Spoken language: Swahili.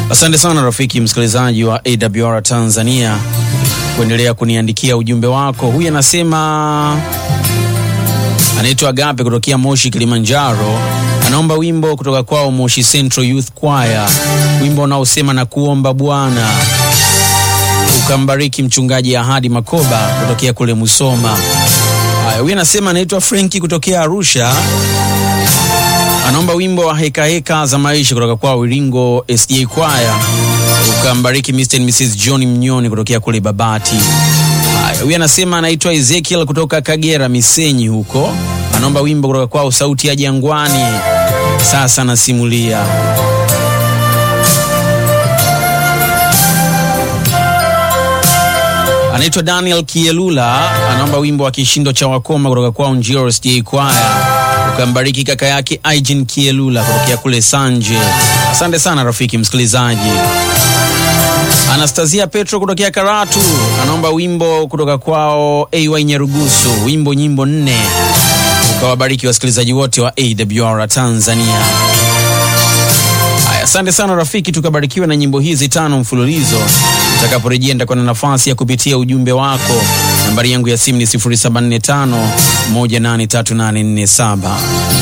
Asante sana rafiki msikilizaji wa AWR Tanzania kuendelea kuniandikia ujumbe wako. Huyu anasema anaitwa Agape kutokea Moshi, Kilimanjaro. Anaomba wimbo kutoka kwao Moshi Central Youth Choir, wimbo unaosema na kuomba Bwana ukambariki mchungaji Ahadi Makoba kutokea kule Musoma. Haya, huyu anasema anaitwa Frenki kutokea Arusha anaomba wimbo wa heka heka za maisha kutoka kwa Wiringo SDA Choir ukambariki Mr. and Mrs. John Mnyoni kutokea kule Babati. Haya, huyu anasema anaitwa Ezekiel kutoka Kagera Misenyi huko, anaomba wimbo kutoka kwao Sauti ya Jangwani, sasa nasimulia. Anaitwa Daniel Kielula, anaomba wimbo wa kishindo cha wakoma kutoka kwao Njiro SDA Choir ukambariki kaka yake Aijin Kielula kutokea kule Sanje. Asante sana rafiki msikilizaji. Anastasia Petro kutokea Karatu anaomba wimbo kutoka kwao AY Nyarugusu, wimbo nyimbo nne, ukawabariki wasikilizaji wote wa AWR Tanzania. Haya, asante sana rafiki, tukabarikiwe na nyimbo hizi tano mfululizo. Utakaporejea nitakuwa na nafasi ya kupitia ujumbe wako. Nambari yangu ya simu ni 0745 183847.